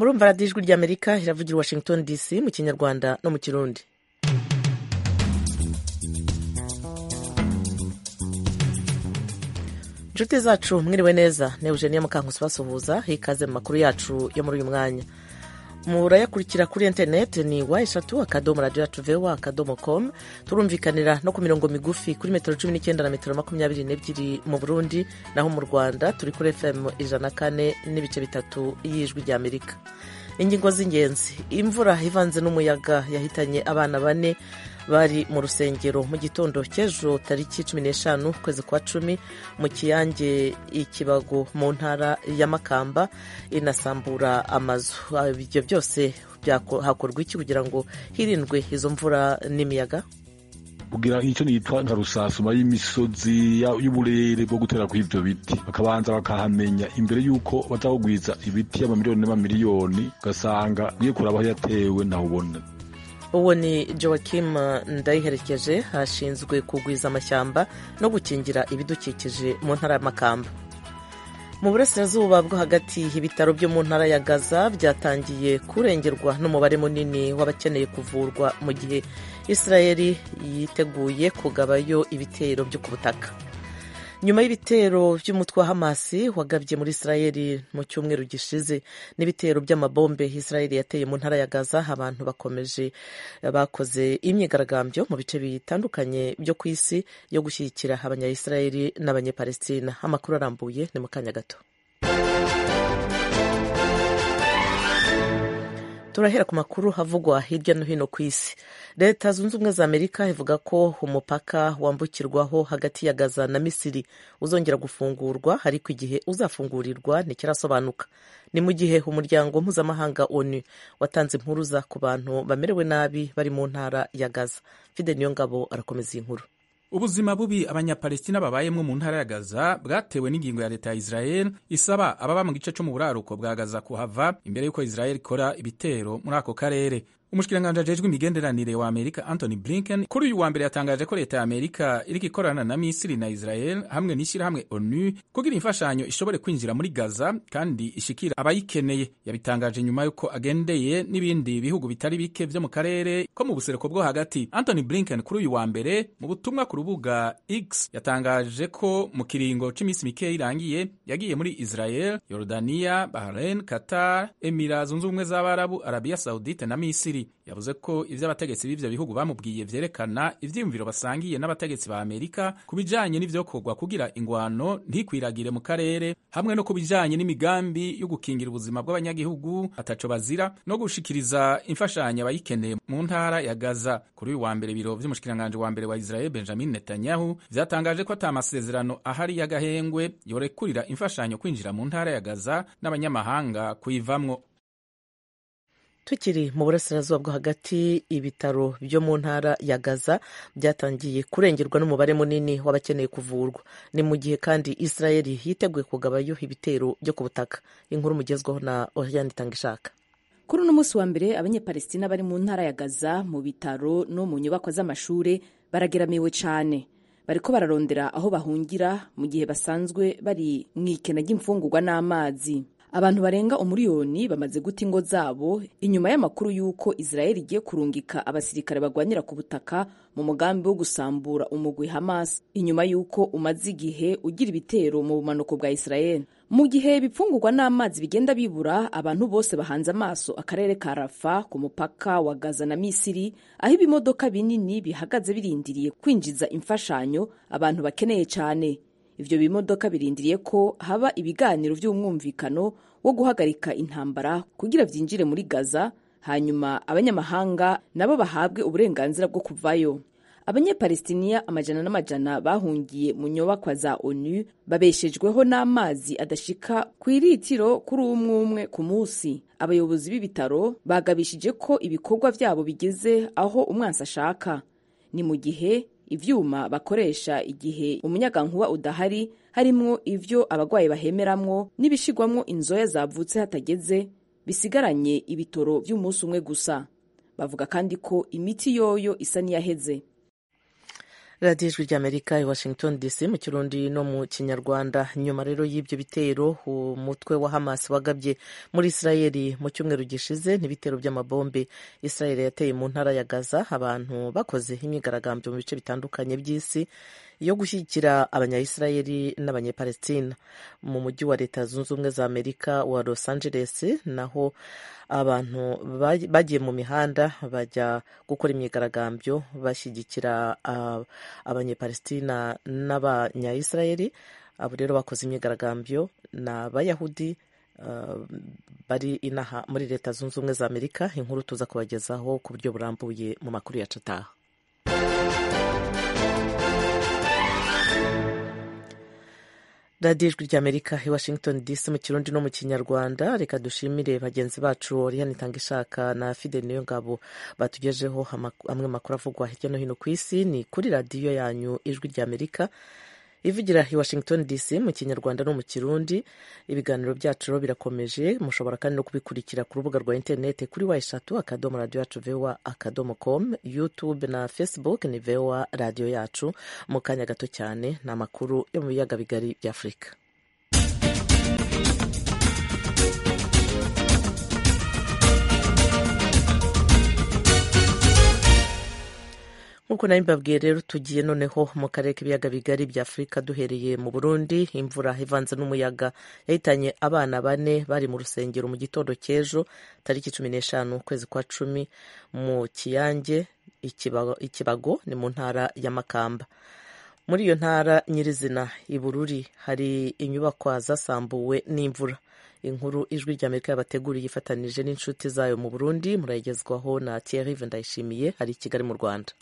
murumva radiyo ijwi ry'amerika iravugira washington dc mu kinyarwanda no mu kirundi inshuti zacu mwiriwe neza ni eugenie mukankusi basuhuza hikaze mu makuru yacu yo muri uyu mwanya murayakurikira kuri interineti ni wa eshatu akadomo radiyo yacu vewa akadomo komu turumvikanira no ku mirongo migufi kuri metero cumi n'icyenda na metero makumyabiri n'ebyiri mu burundi naho mu rwanda turi kuri fm ijana na kane n'ibice bitatu y'ijwi ry'amerika ingingo z'ingenzi imvura ivanze n'umuyaga yahitanye abana bane bari mu rusengero mu gitondo cy'ejo tariki cumi n'eshanu ukwezi kwa cumi mu kiyange ikibago mu ntara ya makamba inasambura amazu ibyo byose hakorwa iki kugira ngo hirindwe izo mvura n'imiyaga kugira icyo nitwa nka rusasuma y'imisozi y'uburere bwo gutera kuri ibyo biti bakabanza bakahamenya imbere y'uko bazahugwiza ibiti y'amamiliyoni n'amamiliyoni ugasanga ugiye kuraba aho yatewe ntawubona uwo ni joakim ndayiherekeje hashinzwe kugwiza amashyamba no gukingira ibidukikije mu ntara y'amakamba mu burasirazuba bwo hagati ibitaro byo mu ntara ya gaza byatangiye kurengerwa n'umubare munini w'abakeneye kuvurwa mu gihe israeli yiteguye kugabayo ibitero byo ku butaka nyuma y'ibitero by'umutwe wa hamasi wagabye muri israeli mu cyumweru gishize n'ibitero by'amabombe israeli yateye mu ntara ya gaza abantu bakomeje bakoze imyigaragambyo mu bice bitandukanye byo ku isi yo gushyigikira abanyayisirayeli n'abanyepalestina amakuru arambuye ni mu kanya gato turahera ku makuru havugwa hirya no hino ku isi leta zunze ubumwe za amerika ivuga ko umupaka wambukirwaho hagati ya gaza na misiri uzongera gufungurwa ariko igihe uzafungurirwa ntikirasobanuka ni mu gihe umuryango mpuzamahanga onu watanze impuruza ku bantu bamerewe nabi bari mu ntara ya gaza fide niyo ngabo arakomeza iyi nkuru ubuzima bubi abanyapalestina babayemwo mu ntara ya gaza bwatewe n'ingingo ya leta ya israel isaba ababa mu gice cyo mu buraruko bwa gaza kuhava imbere y'uko israel ikora ibitero muri ako karere umushikiranganji ajejwe imigenderanire wa amerika anthony blinken kuri uyu wa mbere yatangaje ko leta ya amerika iriko ikorana na misiri na israel hamwe n'ishyirahamwe onu kugira imfashanyo ishobore kwinjira muri gaza kandi ishikira abayikeneye yabitangaje nyuma y'uko agendeye n'ibindi bihugu bitari bike vyo mu karere ko mu buseruko bwo hagati anthony blinken kuri uyu wa mbere mu butumwa ku rubuga x yatangaje ko mu kiringo c'imisi mikeya irangiye yagiye muri israel yorodaniya bahrain qatar emira zunze ubumwe z'abarabu arabiya saudite na misiri yavuze ko ivyo abategetsi b'ivyo bihugu bamubwiye vyerekana ivyiyumviro basangiye n'abategetsi ba amerika ku bijanye n'ivyokorwa kugira ingwano ntikwiragire mu karere hamwe no ku bijanye n'imigambi yo gukingira ubuzima bw'abanyagihugu ataco bazira no gushikiriza imfashanyo abayikeneye mu ntara ya gaza kuri uyu wa mbere biro vy'umushikiranganji wa mbere wa israel benjamin netanyahu vyatangaje ko ata masezerano ahari y'agahengwe yorekurira imfashanyo kwinjira mu ntara ya gaza n'abanyamahanga kuyivamwo tukiri mu burasirazuba bwo hagati ibitaro byo mu ntara ya gaza byatangiye kurengerwa n'umubare munini w'abakeneye kuvurwa ni mu gihe kandi israeli yiteguye kugabayo ibitero byo ku butaka inkuru mugezweho na oriane itangishaka kuri uno munsi wa mbere abanyepalestina bari mu ntara ya gaza mu bitaro no mu nyubako z'amashuri barageramiwe cyane bariko bararondera aho bahungira mu gihe basanzwe bari mu ikena ry'imfungurwa n'amazi abantu barenga umuriyoni bamaze guta ingo zabo inyuma y'amakuru y'uko israel igiye kurungika abasirikare bagwanira ku butaka mu mugambi wo gusambura umugwi hamas inyuma y'uko umaze igihe ugira ibitero mu bumanuko bwa israel mu gihe ibipfungurwa n'amazi bigenda bibura abantu bose bahanze amaso akarere ka rafa ku mupaka wa gaza na misiri aho ibimodoka binini bihagaze birindiriye kwinjiza imfashanyo abantu bakeneye cyane ivyo bimodoka birindiriye ko haba ibiganiro vy'umwumvikano wo guhagarika intambara kugira vyinjire muri gaza hanyuma abanyamahanga nabo bahabwe uburenganzira bwo kuvayo abanyepalestiniya amajana n'amajana bahungiye mu nyubakwa za onu babeshejweho n'amazi adashika ku iritiro kuri umwe umwe ku munsi abayobozi b'ibitaro bagabishije ko ibikorwa vyabo bigeze aho umwansi ashaka ni mu gihe ivyuma bakoresha igihe umunyagankuba udahari harimwo ivyo abagwayi bahemeramwo n'ibishigwamwo inzoya zavutse hatageze bisigaranye ibitoro vy'umunsi umwe gusa bavuga kandi ko imiti yoyo isa n'iyaheze radiyo ijwi ry'amerika i washington dc mu kirundi no mu kinyarwanda nyuma rero y'ibyo bitero umutwe wa hamas wagabye muri israeli mu cyumweru gishize n'ibitero by'amabombe israeli yateye mu ntara ya gaza abantu bakoze imyigaragambyo mu bice bitandukanye by'isi yo gushyigikira abanyayisirayeli n'abanyepalestina mu mujyi wa leta zunze ubumwe za amerika wa los angeles naho abantu bagiye mu mihanda bajya gukora imyigaragambyo bashyigikira abanyepalestina n'abanyayisirayeli abo rero bakoze imyigaragambyo ni abayahudi bari inaha muri leta zunze ubumwe za amerika inkuru tuza kubagezaho ku buryo burambuye mu makuru yacu ataha radiyo ijwi ry'amerika i washington dc mu kirundi no mu kinyarwanda reka dushimire bagenzi bacu oriyani itanga ishaka na fidel niyo ngabo batugejeho amwe makuru avugwa hirya no hino ku isi ni kuri radiyo yanyu ijwi ry'amerika ivugira i washington dc mu kinyarwanda no mu kirundi ibiganiro byacu rero birakomeje mushobora kandi no kubikurikira ku rubuga rwa interineti kuri wa eshatu akadomo radiyo yacu vewa akadomo com youtube na facebook ni vewa radiyo yacu mu kanya gato cyane ni amakuru yo mu biyaga bigari bya afurika nk'uko nawe mbabwiye rero tugiye noneho mu karere k'ibiyaga bigari bya afurika duhereye mu burundi imvura ivanze n'umuyaga yahitanye abana bane bari mu rusengero mu gitondo cy'ejo tariki cumi n'eshanu ukwezi kwa cumi mu kiyange ikibago ni mu ntara ya makamba muri iyo ntara nyirizina i bururi hari inyubakwa zasambuwe n'imvura inkuru ijwi ry'amerika yabateguriye ifatanije n'inshuti zayo mu burundi murayigezwaho na thierry ndayishimiye hari i kigali mu rwanda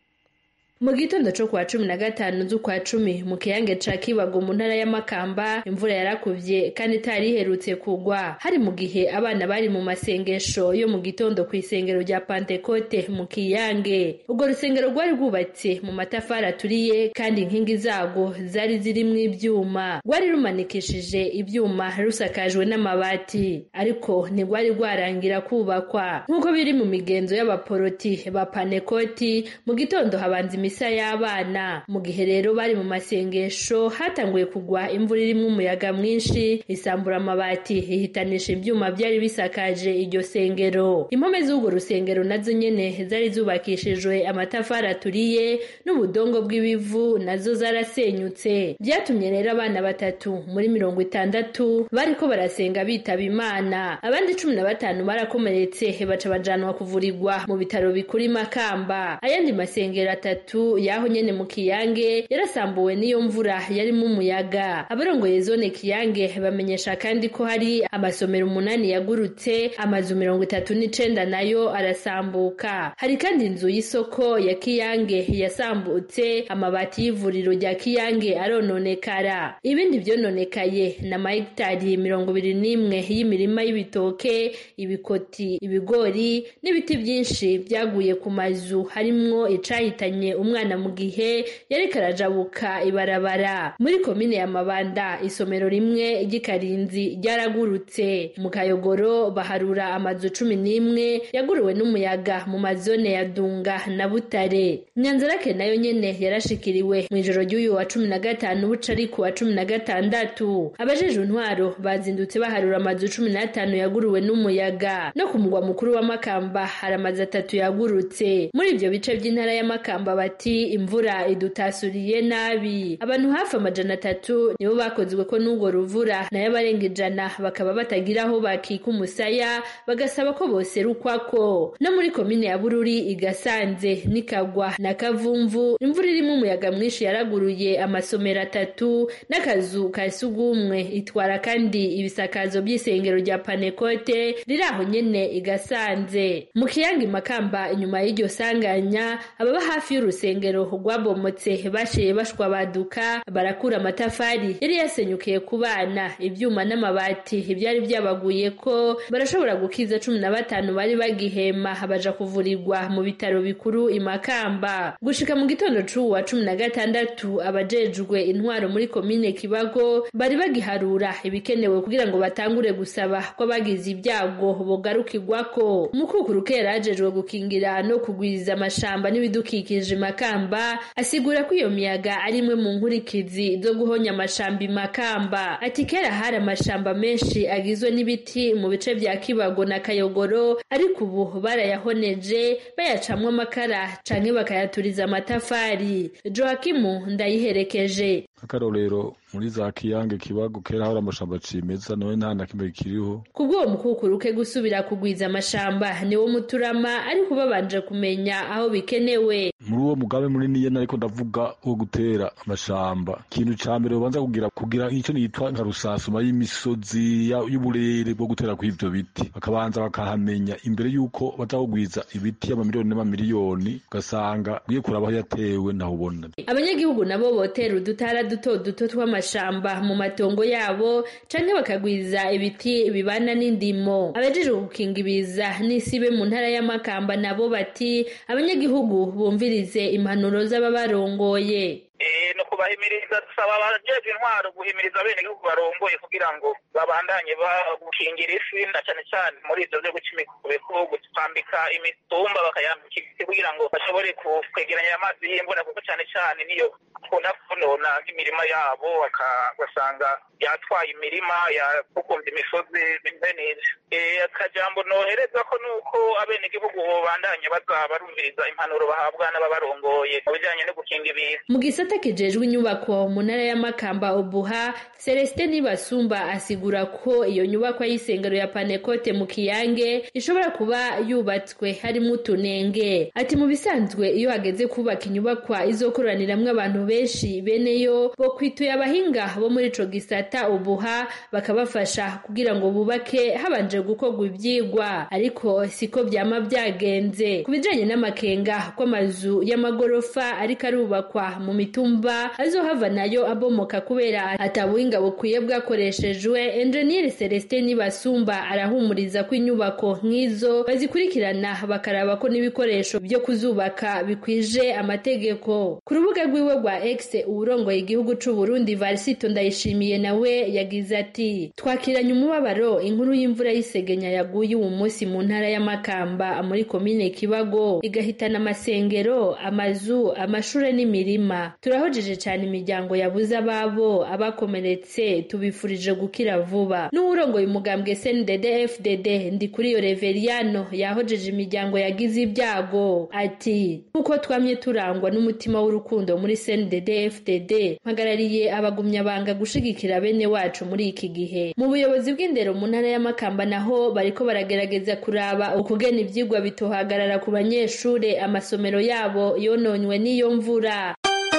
mu gitondo cyo kwa cumi na gatanu z'ukwa cumi mu kiyange ca kibago mu ntara y'amakamba imvura yarakuvye kandi itari iherutse kugwa hari mu gihe abana bari mu masengesho yo mu gitondo ku isengero rya pantekote mu kiyange urwo rusengero rwari rwubatse mu matafari aturiye kandi inkingi zarwo zari zirimwo ivyuma rwari rumanikishije ivyuma rusakajwe n'amabati ariko ntirwari rwarangira kubakwa nk'uko biri mu migenzo y'abaporoti ba panekoti mu gitondo habanza imisa y'abana mu gihe rero bari mu masengesho hatanguye kugwa imvura irimo umuyaga mwinshi isambura amabati ihitanisha ibyuma byari bisakaje iryo sengero impome z'urwo rusengero nazo nyene zari zubakishijwe amatafari aturiye n'ubudongo bw'ibivu nazo zarasenyutse byatumye rero abana batatu muri mirongo itandatu bariko barasenga bitaba imana abandi cumi na batanu barakomeretse baca bajanwa kuvurirwa mu bitaro bikuru i makamba ayandi masengero atatu yaho nyene mu kiyange yarasambuwe n'iyo mvura yarimo umuyaga abarongoye zone kiyange bamenyesha kandi ko hari amasomero umunani yagurutse amazu mirongo itatu n'icenda nayo arasambuka hari kandi inzu y'isoko ya kiyange yasambutse amabati y'ivuriro rya kiyange arononekara ibindi vyononekaye na mahegitari mirongo ibiri n'imwe y'imirima y'ibitoke ibikoti ibigori n'ibiti vyinshi vyaguye ku mazu harimwo icahitanye umwana mu gihe yariko arajabuka ibarabara muri komine ya mabanda isomero rimwe ry'ikarinzi ryaragurutse mu kayogoro baharura amazu cumi n'imwe yaguruwe n'umuyaga mu mazone ya dunga na butare nyanzarake nayo nyene yarashikiriwe mu ijoro ry'uyu wa cumi na gatanu buca ari ku wa cumi na gatandatu abajejwe intwaro bazindutse baharura amazu cumi n'atanu yaguruwe n'umuyaga no ku mugwa mukuru wa makamba hari amazu atatu yagurutse muri ivyo bice vy'intara ya makamba bati imvura idutasuriye nabi abantu hafi amajana atatu nibo bakozwe ko n'urwo ruvura nayo abarenga ijana bakaba batagira aho bakika umusaya bagasaba ko boserukwako no muri komine ya bururi igasanze nikagwa na kavumvu imvura irimo umuyaga mwinshi yaraguruye amasomero atatu n'akazu ka sugumwe itwara kandi ibisakazo by'isengero rya panekote riri aho nyene igasanze mu kiyanga makamba inyuma y'iryo sanganya ababa hafi y'urusengero rwabomotse bashiye bashwa baduka barakura amatafari yari yasenyukiye ku bana ibyuma n'amabati ibyari byabaguye ko barashobora gukiza cumi na batanu bari bagihema baja kuvurirwa mu bitaro bikuru imakamba gushika mu gitondo c'uwa cumi na gatandatu abajejwe intwaro muri komine kibago bari bagiharura ibikenewe kugira ngo batangure gusaba ko abagize ibyago bogarukirwako umukukuru kera yajejwe gukingira no kugwiza amashamba n'ibidukikije makamba asigura ko iyo miyaga ari imwe mu nkurikizi zo guhonya amashamba imakamba ati kera hari amashamba menshi agizwe n'ibiti mu bice vya kibago na kayogoro ariko ubu barayahoneje bayacamwo amakara canke bakayaturiza amatafari joakimu ndayiherekeje akarorero muri za kiyange kibago kera hari amashamba cimeza nawe nta na kimwe kiriho kubw'uwo mukukuruke gusubira kugwiza amashamba niwo muturama ariko babanje kumenya aho bikenewe muri uwo mugabe munini yena ariko ndavuga wo gutera amashamba ikintu ca mbere ubanza kugira kugira icyo nitwa nka rusasuma y'imisozi y'uburere bwo gutera kw'ivyo biti bakabanza bakahamenya imbere y'uko bazakugwiza ibiti y'amamiliyoni n'amamiliyoni ugasanga ugiye kuraba aho yatewe naho ubona abanyagihugu nabo botera udutara duto duto tw'amashamba mu matongo yabo canke bakagwiza ibiti bibana n'indimo abajejwe gukinga ibiza n'isibe mu ntara y'amakamba nabo bati abanyagihugu bumvirize impanuro z'ababarongoye no kubahimiriza dusaba abajejwe intwaro guhimiriza abenegihugu barongoye kugira ngo babandanye bagukingira isi na cane cane muri ivyo vyo guca imikobeko gutambika imitumba bakayambika ibiti kugira ngo bashobore kwegeranya amazi y'imvura kuko cane cane niyo akunda konona nk'imirima yabo bagasanga yatwaye imirima yakukumvya imisozi bene ivyo akajambo nohereza ko nuko abenegihugu bobandanye baza barumviriza impanuro bahabwa n'ababarongoye mu bijanye no gukinga ibiza mu gisata kijejwe inyubako mu ntara y'amakamba ubuha celestin nibasumba asigura ko iyo nyubako y'isengero ya panekote mu kiyange ishobora kuba yubatswe harimo utunenge ati mu bisanzwe iyo hageze kubaka inyubakwa izokoraniramwo abantu benshi beneyo bo kwituye abahinga bo muri ico gisata ubuha bakabafasha kugira ngo bubake habanje gukorwa ivyigwa ariko siko vyama vyagenze ku bijanye n'amakenga kw'amazu y'amagorofa ariko arubakwa mu mitumba azohava nayo abomoka kubera atabuhinga bukwiye bwakoreshejwe enjeniyeri celestin nibasumba arahumuriza ko inyubako nk'izo bazikurikirana bakaraba ko n'ibikoresho byo kuzubaka bikwije amategeko ku rubuga rwiwe rwa x uwurongoye igihugu c'u Burundi varisito ndayishimiye nawe yagize ati twakiranye umubabaro inkuru y'imvura y'isegenya yaguye uwu munsi mu ntara y'amakamba muri komine kibago igahitana amasengero amazu amashure n'imirima turahojeje cyane imiryango yabuze ababo abakomeretse tubifurije gukira vuba n'uwurongoye umugambwe sndd fdd ndi kuri iyo reveriyano yahojeje imiryango yagize ibyago ati nk'uko twamye turangwa n'umutima w'urukundo muri sndd fdd mpagarariye abagumyabanga gushigikira bene wacu muri iki gihe mu buyobozi bw'indero mu ntara y'amakamba naho bariko baragerageza kuraba ukugena ivyigwa bitohagarara ku banyeshure amasomero yabo yononywe n'iyo mvura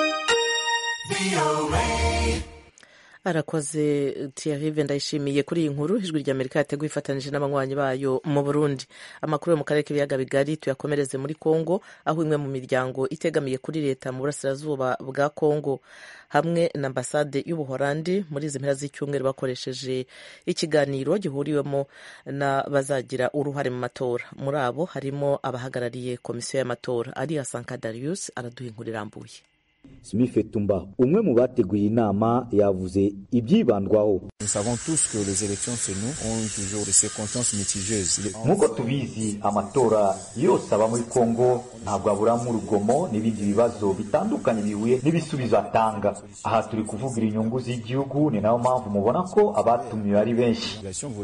arakoze Thierry ndayishimiye kuri iyi nkuru ijwi rya amerika yateguye ifatanyije n'abanywanyi bayo mu burundi amakuru yo mu karere k'ibiyaga bigari tuyakomereze muri congo aho imwe mu miryango itegamiye kuri leta mu burasirazuba bwa congo hamwe na ambasade y'ubuholandi muri izi mpera z'icyumweru bakoresheje ikiganiro gihuriwemo n'abazagira uruhare mu matora muri abo harimo abahagarariye komisiyo y'amatora ariya sanka darius araduha inkuru irambuye Simife Tumba umwe mu bateguye inama yavuze ibyibandwaho nk'uko tubizi amatora yose aba muri Kongo ntabwo aburamo urugomo n'ibindi bibazo bitandukanye bihuye n'ibisubizo atanga aha turi kuvugira inyungu z'igihugu ni nayo mpamvu mubona ko abatumiwe ari benshi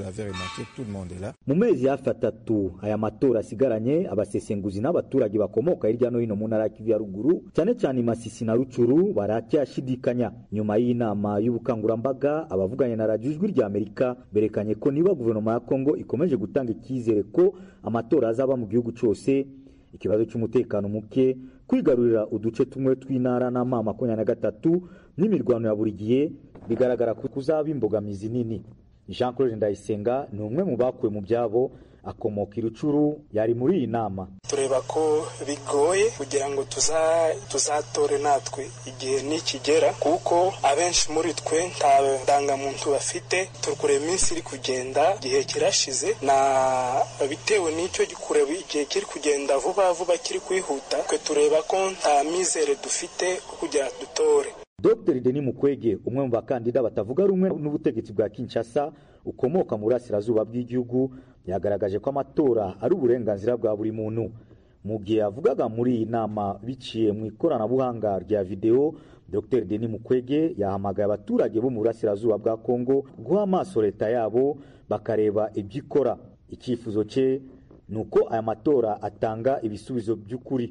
mu mezi hafi atatu aya matora asigaranye abasesenguzi n'abaturage bakomoka hirya no hino mu ntara ya Kivu ya ruguru cyane cyane Masisi na Rucuru baracyashidikanya nyuma y'inama y'ubukangurambaga abavuganye na radiyo ijwi rya Amerika berekanye ko niba guverinoma ya Kongo ikomeje gutanga icyizere ko amatora azaba mu gihugu cyose ikibazo cy'umutekano muke kwigarurira uduce tumwe tw'intara n'ama makumyabiri na gatatu n'imirwano ya buri gihe bigaragara ko kuzaba imbogamizi nini Jean Claude Ndayisenga ni umwe mu bakuwe mu byabo akomoka irucuru yari muri iyi nama tureba ko bigoye kugira ngo tuzatore natwe igihe nikigera kuko abenshi muri twe nta ndangamuntu bafite turi kureba iminsi iri kugenda igihe kirashize na bitewe n'icyo kureba igihe kiri kugenda vuba vuba kiri kwihuta twe tureba ko nta mizere dufite kugira dutore Dr Denis Mukwege umwe mu bakandida batavuga rumwe n'ubutegetsi bwa Kinshasa ukomoka mu burasirazuba bw'igihugu yagaragaje ko amatora ari uburenganzira bwa buri muntu mu gihe yavugaga muri iyi nama biciye mu ikoranabuhanga rya videwo dr denis mukwege yahamagaye abaturage bo mu burasirazuba bwa kongo guha amaso leta yabo bakareba ibyo ikora icyifuzo cye ni uko aya matora atanga ibisubizo by'ukuri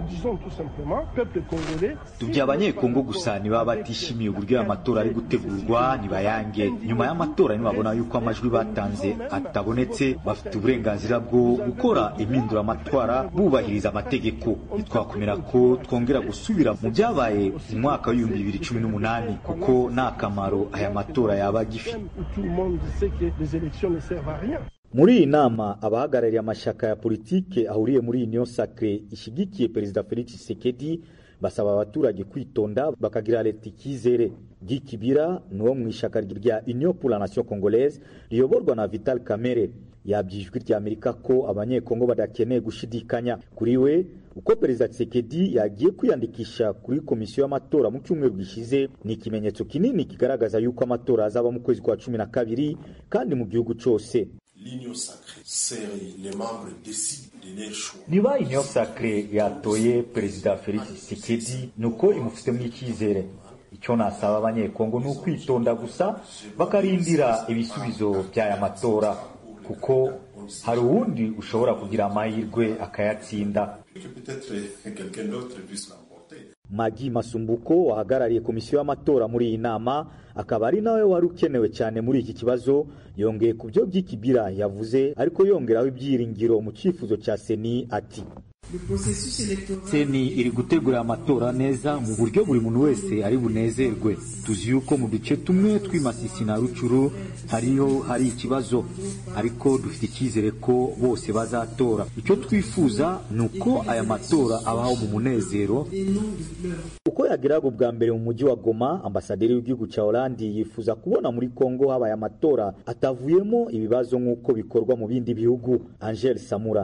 tubya abanyekongo gusa niba batishimiye uburyo aya matora ari gutegurwa ntibayange nyuma y'amatora nibabona yuko amajwi batanze atabonetse bafite uburenganzira bwo gukora impinduramatwara bubahiriza amategeko ntitwakomera ko twongera gusubira mu byabaye mu mwaka w'ibihumbi bibiri cumi n'umunani kuko nta kamaro aya matora yaba agifite muri iyi nama abahagarariye amashyaka ya politike ahuriye muri union sacre ishyigikiye perezida felix tshisekedi basaba abaturage kwitonda bakagira leta icyizere bw'ikibira ni uwo mu ishyaka rya union pour la nation congolaise riyoborwa na vital kamere yabyijwi rya amerika ko abanyekongo badakeneye gushidikanya kuri we uko perezida tshisekedi yagiye kwiyandikisha kuri komisiyo y'amatora mu cyumweru gishize ni ikimenyetso kinini kigaragaza yuko amatora azaba mu kwezi kwa cumi na kabiri kandi mu gihugu cyose niba union sacre yatoye perezida felix tshisekedi ni uko imufitemo icyizere icyo nasaba abanyekongo ni ukwitonda gusa bakarindira ibisubizo by'aya matora kuko hari uwundi ushobora kugira amahirwe akayatsinda magi masumbuko wahagarariye komisiyo y'amatora muri iyi nama akaba ari nawe wari ukenewe cyane muri iki kibazo yongeye ku byo by'ikibira yavuze ariko yongeraho ibyiringiro mu cyifuzo cya seni ati seni iri gutegura amatora neza mu buryo buri muntu wese ari bunezerwe tuzi yuko mu duce tumwe tw'imasisi na rucuru hariho hari ikibazo ariko dufite icyizere ko bose bazatora icyo twifuza ni uko aya matora abaho mu munezero uko yageraga ubwa mbere mu mujyi wa goma ambasaderi w'igihugu cya oranje yifuza kubona muri kongo habaye amatora atavuyemo ibibazo nk'uko bikorwa mu bindi bihugu angel samura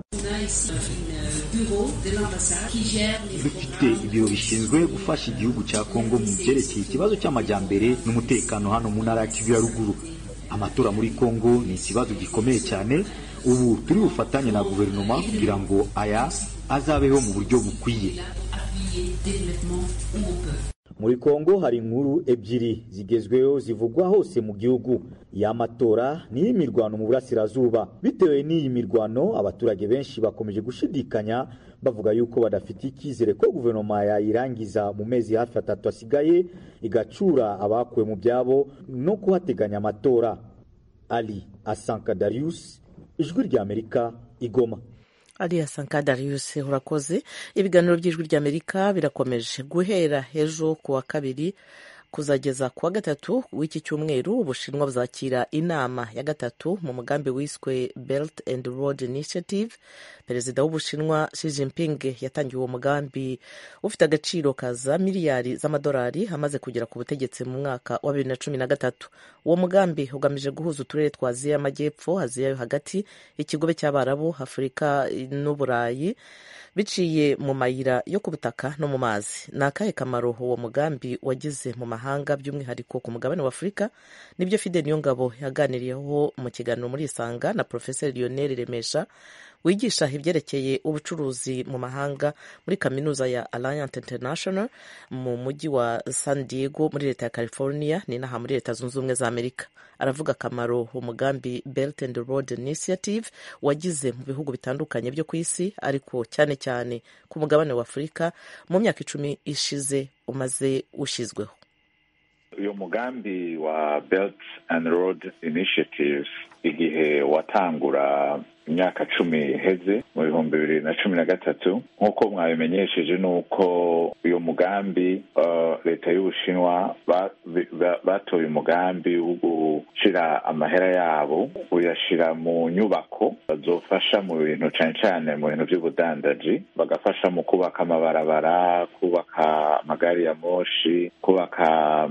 dufite ibiro bishinzwe gufasha igihugu cya kongo mu byerekeye ikibazo cy'amajyambere n'umutekano hano mu ntara ya kivu ya ruguru amatora muri kongo ni ikibazo gikomeye cyane ubu turi bufatanye na guverinoma kugira ngo aya azabeho mu buryo bukwiye muri kongo hari inkuru ebyiri zigezweho zivugwa hose mu gihugu y'amatora n'iy'imirwano mu burasirazuba bitewe n'iyi mirwano abaturage benshi bakomeje gushidikanya bavuga yuko badafite icyizere ko guverinoma yayirangiza mu mezi hafi atatu asigaye igacura abakuwe mu byabo no kuhateganya amatora ali asanka darius ijwi ry'amerika igoma ariya sanka darius urakoze ibiganiro by'ijwi ry'amerika birakomeje guhera ejo ku wa kabiri kuzageza ku wa gatatu w'iki cyumweru ubushinwa buzakira inama ya gatatu mu mugambi wiswe belt and road initiative perezida w'ubushinwa Xi Jinping yatangiye uwo mugambi ufite agaciro ka za miliyari z'amadolari amaze kugera ku butegetsi mu mwaka wa bibiri na cumi na gatatu uwo mugambi ugamije guhuza uturere twa aziya y'amajyepfo aziya yo hagati ikigobe cy'abarabu afurika n'uburayi biciye mu mayira yo ku butaka no mu mazi ni akahe kamaro uwo mugambi wagize mu mahanga by'umwihariko ku mugabane wa afurika nibyo fide niyongabo yaganiriyeho mu kiganiro muri isanga na porofeseri lionel remesha wigisha ibyerekeye ubucuruzi mu mahanga muri kaminuza ya alliance international mu mujyi wa san diego muri leta ya california ni inaha muri leta zunze ubumwe za amerika aravuga akamaro umugambi belt and road initiative wagize mu bihugu bitandukanye byo ku isi ariko cyane cyane ku mugabane wa afurika mu myaka icumi ishize umaze ushyizweho uyu mugambi wa belt and road initiative igihe watangura imyaka cumi iheze mu bihumbi bibiri na cumi na gatatu nk'uko mwabimenyesheje ni uko uyu mugambi leta y'ubushinwa batoye umugambi wo gushyira amahera yabo uyashyira mu nyubako bazofasha mu bintu cyane cyane mu bintu by'ubudandaji bagafasha mu kubaka amabarabara kubaka amagari ya moshi kubaka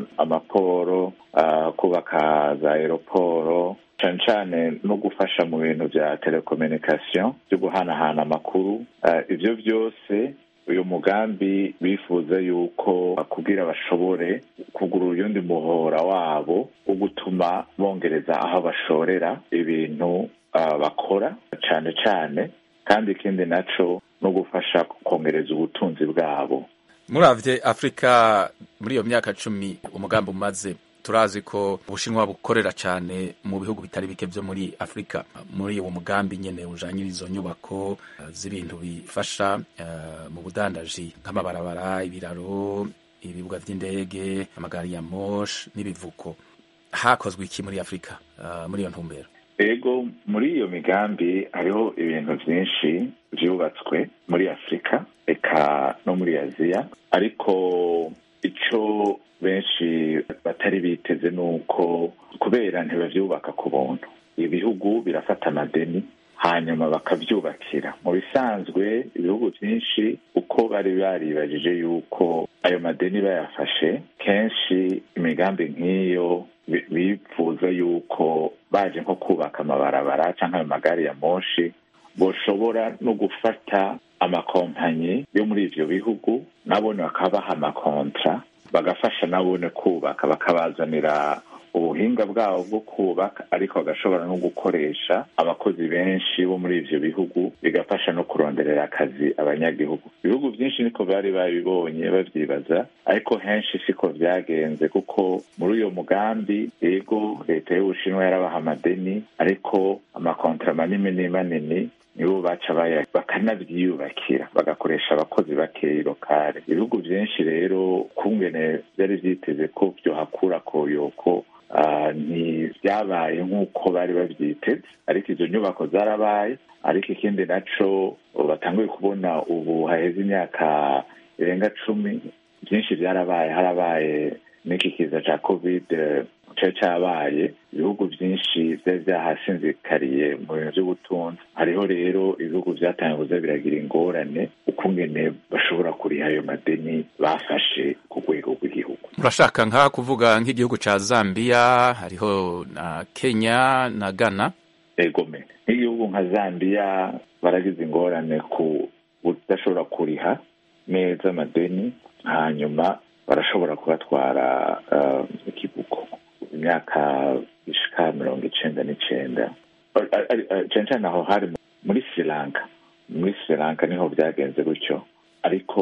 amaporo kubaka za aeroporo cyane cyane no gufasha mu bintu bya telekominikasiyo byo guhanahana amakuru ibyo byose uyu mugambi bifuza yuko bakubwira bashobore kugura uyundi muhora wabo wo gutuma bongereza aho bashorera ibintu bakora cyane cyane kandi ikindi nacyo no gufasha kongereza ubutunzi bwabo muravye afurika muri iyo myaka cumi umugambi umaze turazi ko ubushinwa bukorera cyane mu bihugu bitari bike byo muri afurika muri uwo mugambi nyene ujanye izo nyubako uh, z'ibintu bifasha uh, mu budandaji nk'amabarabara ibiraro ibibuga vy'indege amagari ya mosh n'ibivuko hakozwe iki muri afurika uh, muri iyo ntumbero ego muri iyo migambi hariho ibintu vyinshi vyubatswe muri afurika eka no muri aziya ariko ico benshi batari biteze ni uko kubera ntibavyubaka ku buntu ibihugu birafata amadeni hanyuma bakavyubakira mu bisanzwe ibihugu vyinshi uko bari baribajije yuko ayo madeni bayafashe kenshi imigambi nk'iyo bifuza yuko baje nko kubaka amabarabara canke ayo magari ya moshi boshobora no gufata amakompanyi yo muri ivyo bihugu nabone bakabaha amakontra bagafasha nabone kubaka bakabazanira ubuhinga bwabo bwo kubaka ariko bagashobora no gukoresha abakozi benshi bo muri ivyo bihugu bigafasha no kuronderera akazi abanyagihugu ibihugu vyinshi niko bari babibonye bavyibaza ariko henshi siko vyagenze kuko muri uyo mugambi ego leta y'ubushinwa yarabaha amadeni ariko amakontra manini manini nibo baca bakanavyiyubakira bagakoresha abakozi bakeyi lokale ibihugu vyinshi rero kungene vyari vyiteze ko vyohakura koyoko ntibyabaye nk'uko bari babyiteze ariko izo nyubako zarabaye ariko ikindi naco batanguye kubona ubu haheze imyaka irenga cumi byinshi byarabaye harabaye n'iki kiza ca covid cari cabaye ibihugu vyinshi vyari vyahasinzikariye mu bintu vy'ubutunzi hariho rero ibihugu vyatangiye kuza biragira ingorane ukungene bashobora kuriha ayo madeni bafashe ku rwego rw'igihugu murashaka nka kuvuga nk'igihugu ca zambia hariho na kenya na ghana egome nk'igihugu nka zambia baragize ingorane ku budashobora kuriha neza amadeni hanyuma barashobora kubatwara uh, ikibuko imyaka ishika mirongo icenda n'icenda cane cane aho hari muri sri lanka muri sri lanka niho vyagenze gutyo ariko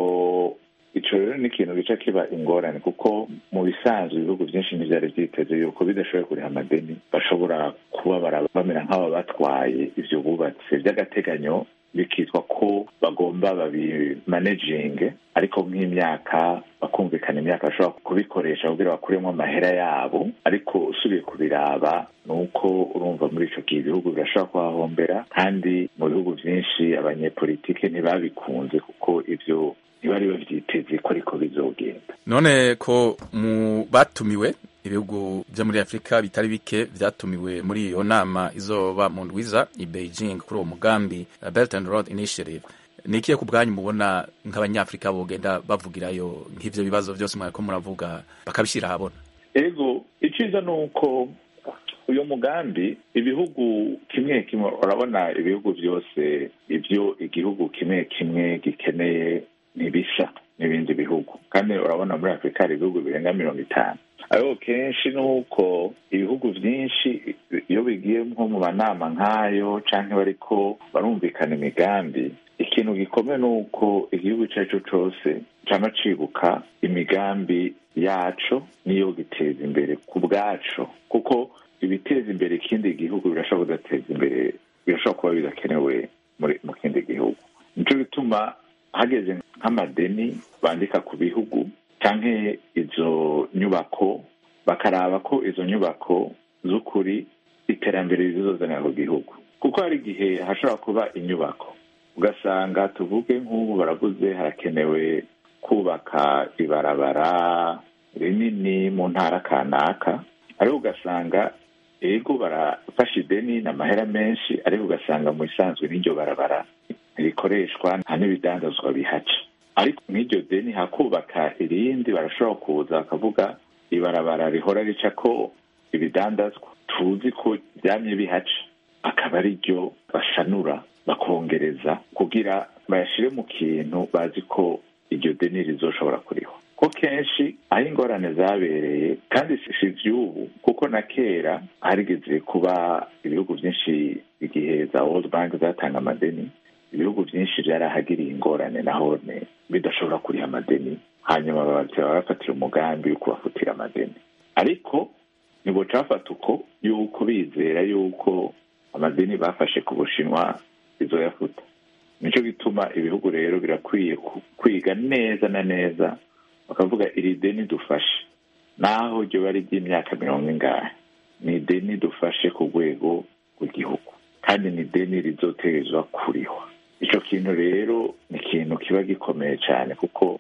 ico rero ni ikintu gica kiba ingorane kuko mu bisanzwe ibihugu vyinshi ntivyari vyiteze yuko bidashoboye kuriha amadeni bashobora kuba bamera nk'aba batwaye ivyo bubatse vy'agateganyo bikitwa ko bagomba babimanejinge ariko nk'imyaka bakumvikana imyaka bashobora kubikoresha kugira bakuremo amahera yabo ariko usubiye kubiraba ni uko urumva muri ico gihe ibihugu birashobora kuhahombera kandi mu bihugu vyinshi abanyepolitike ntibabikunze kuko ivyo ntibari bavyiteze ko ariko bizogenda none ko mu batumiwe ibihugu vyo muri afurika bitari bike vyatumiwe muri iyo nama izoba mu ndwiza i beijing kuri uwo mugambi belt and road initiative ni ikihe ku bwanyu mubona nk'abanyafurika bogenda bavugirayo nk'ivyo bibazo vyose mwariko muravuga bakabishyira ahabona ego iciza ni uko uyu mugambi ibihugu kimwe kimwe urabona ibihugu vyose ivyo igihugu kimwe kimwe gikeneye ntibisa n'ibindi bihugu kandi urabona muri afurika hari ibihugu birenga mirongo itanu ariko kenshi ni uko ibihugu vyinshi iyo bigiye nko mu manama nk'ayo canke bariko barumvikana imigambi ikintu gikomeye ni uko igihugu ico ari cyo cose cama cibuka imigambi yaco niyo giteza imbere ku bwaco kuko ibiteza imbere ikindi gihugu birashobora kudateza imbere birashobora kuba bidakenewe mu kindi gihugu nico gituma hageze nk'amadeni bandika ku bihugu canke izo nyubako bakaraba ko izo nyubako z'ukuri iterambere rizozanira ku gihugu kuko hari igihe hashobora kuba inyubako ugasanga tuvuge nk'ubu baravuze harakenewe kubaka ibarabara rinini mu ntara kanaka ariko ugasanga ego barafasha ideni n'amahera menshi ariko ugasanga mu isanzwe n'iryo barabara rikoreshwa nta n'ibidandazwa bihaca ariko nk'iryo deni hakubaka irindi barashobora kuza bakavuga ibarabara rihora rica ko ibidandazwa tuzi ko byamye bihaca akaba ari ryo bashanura bakongereza kugira bayashire mu kintu bazi ko iryo deni rizoshobora kuriho ko kenshi aho ingorane zabereye kandi si ivy'ubu kuko na kera harigeze kuba ibihugu vyinshi igihe za world bank zatanga amadeni ibihugu byinshi byarahagiriye ingorane naho bidashobora kuriha amadeni hanyuma bakaba bafatira umugambi wo kubafutira amadeni ariko nibwo cafata uko yuko bizera yuko amadeni bafashe ku bushinwa bizoyafuta nicyo gituma ibihugu rero birakwiye kwiga neza na neza bakavuga iri deni dufashe naho ryo bari ry'imyaka mirongo ingahe ni ideni dufashe ku rwego rw'igihugu kandi ni ideni rizoterezwa kurihwa icyo kintu rero ni ikintu kiba gikomeye cyane kuko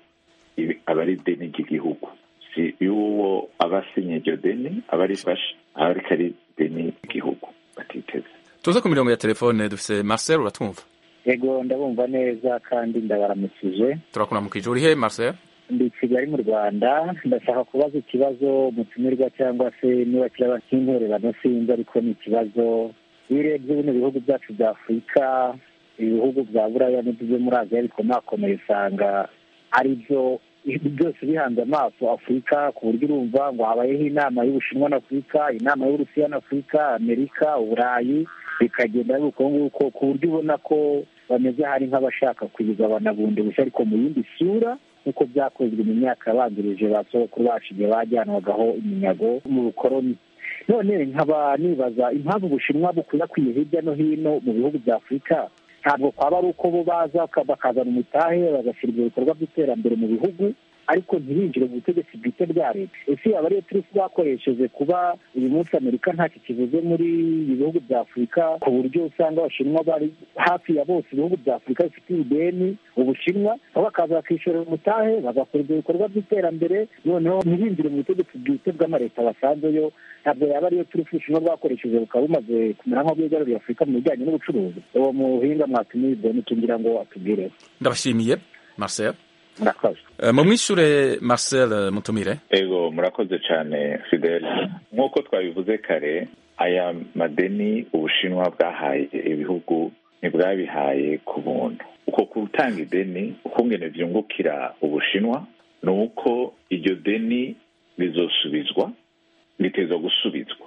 aba ari ideni ry'igihugu si y'uwo aba asinye iryo deni aba arifashe aba ariko ari ideni ry'igihugu batiteze tuze ku mirongo ya telefone dufite marcel uratwumva yego ndabumva neza kandi ndabaramukije turakuramukije uri he marcel ndi kigali mu rwanda ndashaka kubaza ikibazo umutumirwa cyangwa se niba kiraba cy'intererano sinzi ariko ni ikibazo iyo urebye bino bihugu byacu bya afurika ibihugu bya buraya n'ibyo muri aziya bikomakomeye usanga ari byo byose bihanze amaso afurika ku buryo urumva ngo habayeho inama y'ubushinwa na afurika inama y'uburusiya na afurika amerika uburayi bikagenda ari uko nguko ku buryo ubona ko bameze hari nk'abashaka kuyigabana bundi bushya ariko mu yindi sura nk'uko byakozwe mu myaka yabanjirije ba sogokuru bacu igihe bajyanwagaho iminyago mu bukoroni none nkaba nibaza impamvu ubushinwa bukwirakwiye hirya no hino mu bihugu bya afurika ntabwo kwaba ari uko bo baza bakazana umutahe bagashyira ibyo bikorwa by'iterambere mu bihugu ariko ntibinjire mu butegetsi bwite bwa leta ese yaba ariyo turi bakoresheje kuba uyu munsi amerika ntacyo kivuze muri ibi bihugu bya afurika ku buryo usanga abashinwa bari hafi ya bose ibihugu bya afurika bifitiye ideni ubushinwa aho bakaza bakishyurira umutahe bagakora ibyo bikorwa by'iterambere noneho ntibinjire mu butegetsi bwite bw'amaleta basanzeyo ntabwo yaba ariyo turi ubushinwa bwakoresheje bukaba bumaze kumera nk'aho bwigaruriye afurika mu bijyanye n'ubucuruzi uwo muhinga mwatumiye ideni tugira ngo atubwire ndabashimiye marcel murakoze mu mwishure marcel mutumire ego murakoze cyane fidel nk'uko twabivuze kare aya madeni ubushinwa bwahaye ibihugu ntibwabihaye ku buntu uko gutanga ideni ukungene byungukira ubushinwa ni uko iryo deni rizosubizwa riteza gusubizwa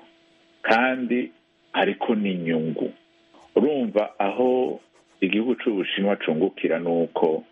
kandi ariko n'inyungu urumva aho igihugu cy'ubushinwa cungukira ni uko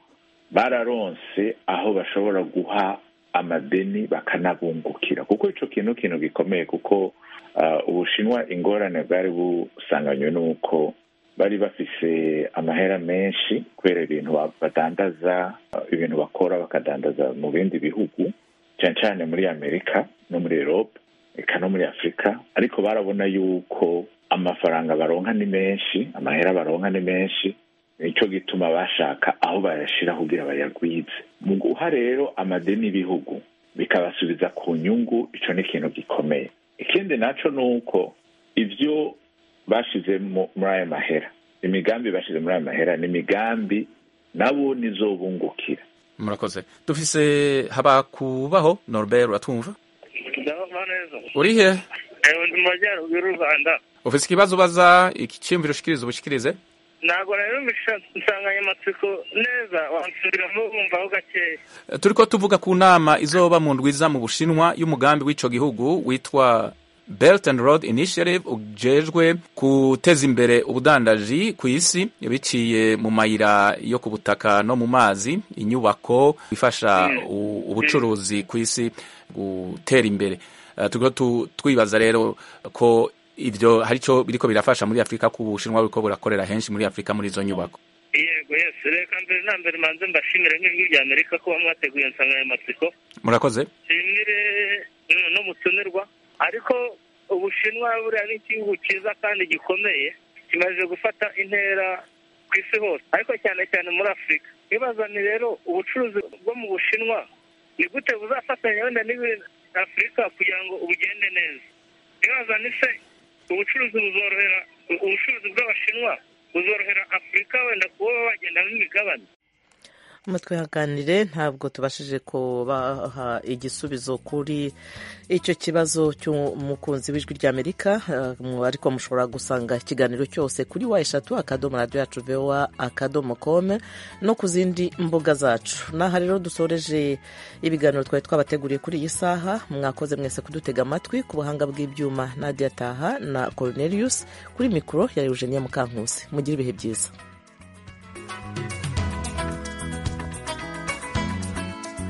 bararonse aho bashobora guha amadeni bakanabungukira kuko icyo kintu kintu gikomeye kuko ubushinwa ingorane bwari busanganywe n'uko bari bafise amahera menshi kubera ibintu badandaza ibintu bakora bakadandaza mu bindi bihugu cyane cyane muri amerika no muri erope eka no muri afurika ariko barabona yuko amafaranga baronka ni menshi amahera baronka ni menshi nicyo gituma bashaka aho bayashyira kugira bayagwize mu guha rero amadeni y'ibihugu bikabasubiza ku nyungu icyo ni ikintu gikomeye ikindi nacyo ni uko ibyo bashyize muri aya mahera imigambi bashyize muri aya mahera ni imigambi nabo nizo bungukira murakoze dufise habakubaho norbert uratwumva ndabona neza uri he ndi mu majyaruguru y'u rwanda ufise ikibazo ubaza icyiyumviro ushikirize ubushikirize ntabwo rero insanganyamatsiko neza wansubiramo wumvaho gakeya turiko tuvuga ku nama izoba mu ndwiza mu bushinwa y'umugambi w'ico gihugu witwa Belt and Road Initiative ujejwe guteza imbere ubudandaji ku isi biciye mu mayira yo ku butaka no mu mazi inyubako ifasha ubucuruzi ku isi gutera imbere uh, turiko twibaza rero ko ivyo hari ico biriko birafasha muri afurika ko ubushinwa buriko burakorera henshi muri afurika muri izo nyubako yego yesi reka mbere na mbere manze mbashimire nk'ijwi rya amerika kuba mwateguye insanganyamatsiko murakoze nshimire n'umutumirwa ariko ubushinwa buriya ni igihugu cyiza kandi gikomeye kimaze gufata intera ku isi hose ariko cyane cyane muri afurika ibazani rero ubucuruzi bwo mu bushinwa ni gute buzafatanya wenda afurika kugira ngo bugende neza ibazani se ubucuruzi buzorohera ubucuruzi bw'abashinwa buzorohera afurika wenda kuba bagenda nk'imigabane mutwihanganire ntabwo tubashije kubaha igisubizo kuri icyo kibazo cy'umukunzi w'ijwi ry'amerika ariko mushobora gusanga ikiganiro cyose kuri wa eshatu akadomo radiyo yacu vewa akadomo kome no ku zindi mbuga zacu n'aha rero dusoreje ibiganiro twari twabateguriye kuri iyi saha mwakoze mwese kudutega amatwi ku buhanga bw'ibyuma nadia taha na cornelius kuri mikoro ya eugenia mukankusi mugire ibihe byiza